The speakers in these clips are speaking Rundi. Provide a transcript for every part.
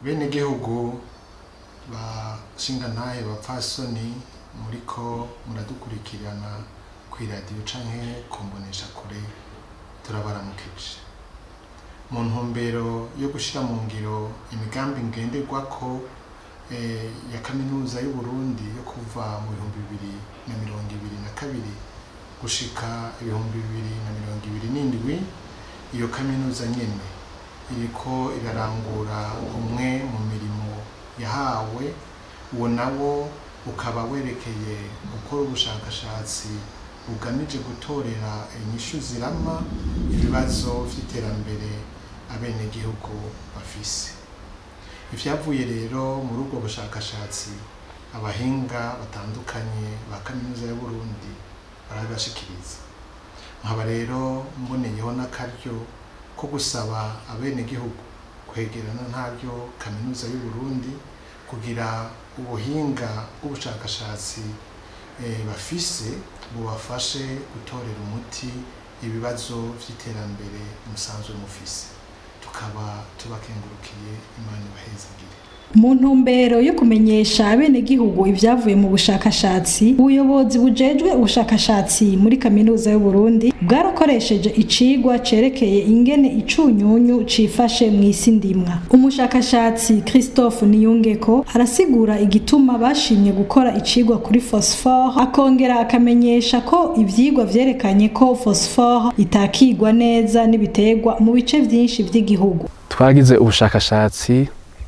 bene gihugu bashingantahe bapfasoni muriko muradukurikirana kw'iradiyo canke kumbonesha kure turabaramukije mu ntumbero yo gushira mu ngiro imigambi ngenderwako eh, ya kaminuza y'uburundi yo kuva mu bihumbi bibiri na mirongo ibiri na kabiri gushika ibihumbi bibiri na mirongo ibiri n'indwi iyo kaminuza nyene iriko irarangura umwe mu mirimo yahawe uwo nawo ukaba werekeye gukora ubushakashatsi bugamije gutorera inyishu zirama ibibazo vy'iterambere abenegihugu bafise ivyavuye rero muri ubwo bushakashatsi abahinga batandukanye ba kaminuza y'uburundi barabibashikiriza nkaba rero mboneyeho n'akaryo ko gusaba abenegihugu kwegerana ntaryo kaminuza y'uburundi kugira ubuhinga bw'ubushakashatsi eh, bafise bubafashe gutorera umuti ibibazo vy'iterambere musanzwe mufise tukaba tubakengurukiye imana ibahezagire mu ntumbero yo kumenyesha abenegihugu ibyavuye mu bushakashatsi ubuyobozi bujejwe ubushakashatsi muri kaminuza y'uburundi bwarakoresheje icigwa cerekeye ingene icunyunyu cifashe mu isi ndimwa umushakashatsi christophe niyungeko arasigura igituma bashimye gukora icigwa kuri phosphore akongera akamenyesha ko ivyigwa vyerekanye ko phosphore itakigwa neza n'ibiterwa mu bice vyinshi vy'igihugu twagize ubushakashatsi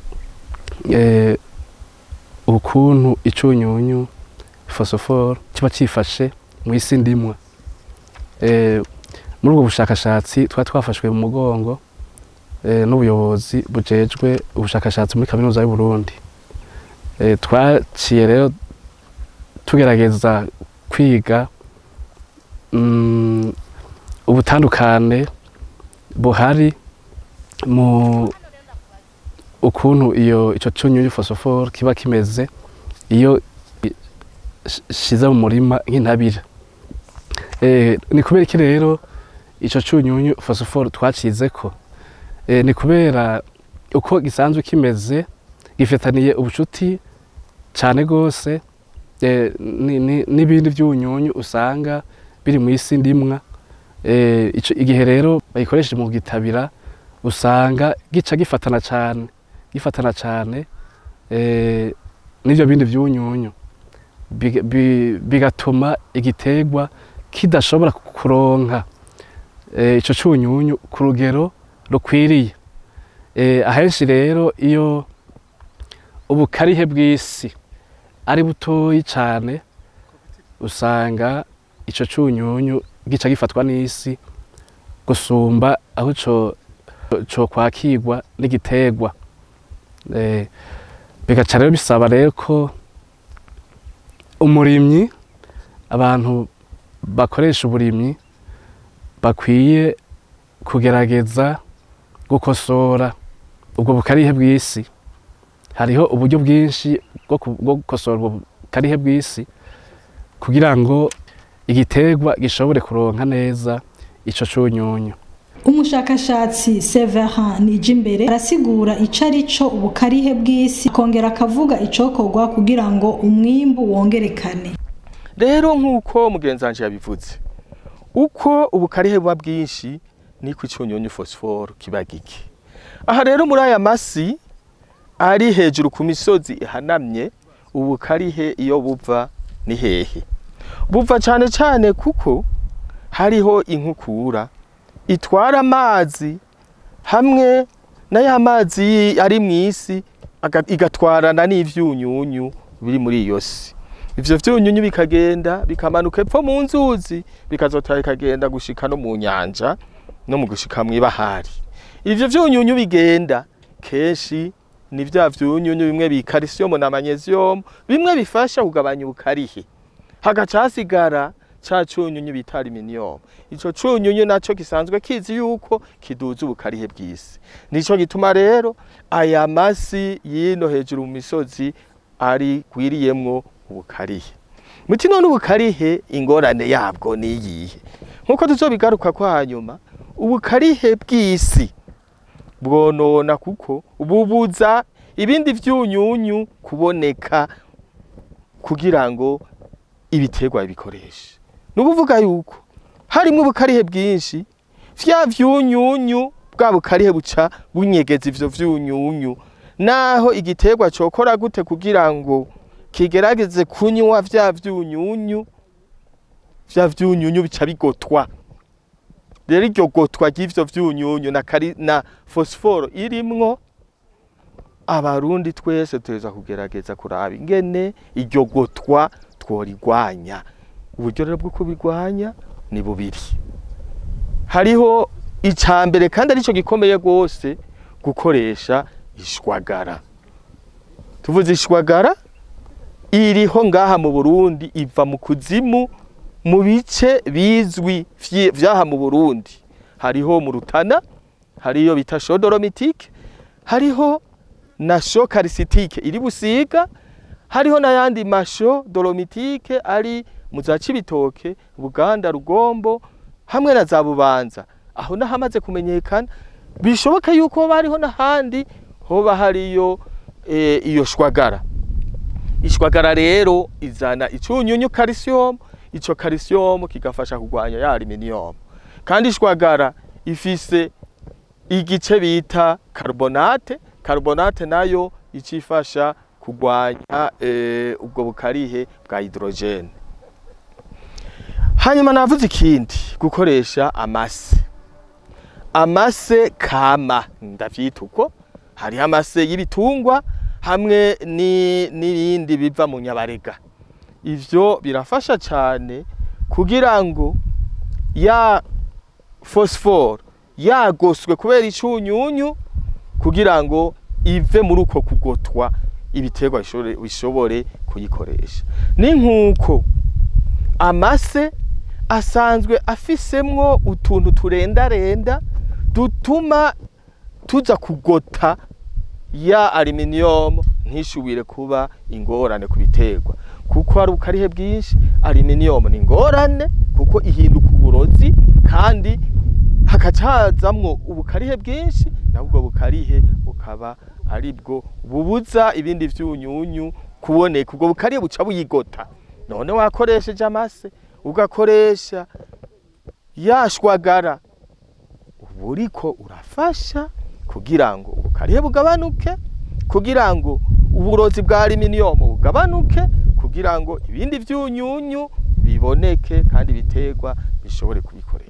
eh, ukuntu icunyunyu phosphore kiba cifashe mu isi ndimwa eh, muri ubwo bushakashatsi twari twafashwe mu mugongo eh, n'ubuyobozi bujejwe ubushakashatsi muri kaminuza y'uburundi eh, twaciye rero tugerageza kwiga mm, ubutandukane buhari mu ukuntu iyo ico cunyunyu phosphore kiba kimeze iyo shize mu murima nk'intabire eh, ni kubera iki rero ico cunyunyu phosphore twacizeko eh, ni kubera uko gisanzwe kimeze gifitaniye ubucuti cane gose eh, n'ibindi vy'ubunyunyu usanga biri mu isi ndimwa eh, ico igihe rero bayikoresheje mu gitabira usanga gica gifatana cane gifatana cyane n'ibyo bindi by'ubunyunyu bigatuma igiterwa kidashobora kuronka icyo cy'ubunyunyu ku rugero rukwiriye ahenshi rero iyo ubukarihe bw'isi ari butoyi cyane usanga icyo cy'ubunyunyu gica gifatwa n'isi gusumba aho cyo kwakirwa n'igiterwa bigaca rero bisaba rero ko umurimyi abantu bakoresha uburimyi bakwiye kugerageza gukosora ubwo bukarihe bw'isi hariho uburyo bwinshi bwo gukosora ubwo bukarihe bw'isi kugira ngo igiterwa gishobore kuronka neza ico cunyunyu umushakashatsi Severin Nijimbere arasigura ico ari co ubukarihe bw'isi akongera akavuga icokorwa kugira ngo umwimbu wongerekane rero nk'uko mugenzi wanje yabivuze uko ubukarihe buba bwinshi niko icunyunyu phosphore kiba gike aha rero muri aya masi ari hejuru ku misozi ihanamye ubukarihe iyo buva ni hehe buva cane cane kuko hariho inkukura itwara amazi hamwe na ya mazi ari mu isi igatwarana n'ivyunyunyu biri muri iyo si ivyo vyunyunyu bikagenda bikamanuka epfo mu nzuzi bikazotara bikagenda gushika no mu nyanja no mu gushika mw'ibahari ivyo vyunyunyu bigenda kenshi ni vya vyunyunyu bimwe bi calcium na magnesium bimwe bifasha kugabanya ubukarihe hagaca hasigara ca cunyunyu bita aluminium ico cunyunyu naco gisanzwe kizi yuko kiduza ubukarihe bw'isi nico gituma rero aya masi yino hejuru mu misozi ari gwiriyemwo ubukarihe muti none ubukarihe ingorane yabwo niyihe nkuko tuzobigaruka ko hanyuma ubukarihe bw'isi bwonona kuko bubuza ibindi vyunyunyu kuboneka kugira ngo ibiterwa bikoreshe ni ukuvuga yuko harimo ubukarihe bwinshi vya vyunyunyu bwa bukarihe buca bunyegeza ivyo vyunyunyu naho igiterwa cokora gute kugira ngo kigerageze kunywa vya vyunyunyu vya vyunyunyu bica bigotwa rero iryo gotwa ry'ivyo vyunyunyu na, kari, na fosiforo irimwo abarundi twese tuza kugerageza kuraba ingene iryo gotwa tworigwanya uburyo rero bwo kubirwanya ni bubiri hariho icya mbere kandi aricyo gikomeye rwose gukoresha ishwagara tuvuze ishwagara iriho ngaha mu burundi iva mu kuzimu mu bice bizwi vyi- vyaha mu burundi hariho mu rutana hariyo bita shodoromitike hariho na sho karisitike iri busiga hariho n'ayandi masho dolomitike ari mu za cibitoke buganda rugombo hamwe na za bubanza aho nahamaze kumenyekana bishoboka yuko hoba hariho n'ahandi hoba hariyo e, iyo shwagara ishwagara rero izana icunyunyu calcium ico calcium kigafasha kugwanya ya aluminium kandi ishwagara ifise igice bita carbonate carbonate nayo icifasha kugwanya e, ubwo bukarihe bwa hydrogene hanyuma navuze ikindi gukoresha amase amase kama ndavyita uko hariho amase y'ibitungwa hamwe ni- n'ibindi biva mu nyabarega ivyo birafasha cyane kugira ngo ya fosiforo yagoswe kubera icunyunyu kugira ngo ive muri uko kugotwa ibiterwa bishobore- bishobore kuyikoresha ni nk'uko amase asanzwe afisemwo utuntu turendarenda dutuma tuza kugota ya aluminium ntishubire kuba ingorane ku biterwa kuko hari ubukarihe bwinshi aluminium ni ingorane kuko ihinduka uburozi kandi hakaca hazamwo ubukarihe bwinshi nabwo bukarihe bukaba ari bwo bubuza ibindi vyunyunyu kuboneka ubwo bukarihe buca buyigota none wakoresheje amase ugakoresha yashwagara uba uriko urafasha kugira ngo ubukarihe bugabanuke kugira ngo uburozi bwa aluminium bugabanuke kugira ngo ibindi vyunyunyu biboneke kandi biterwa bishobore kubikoresha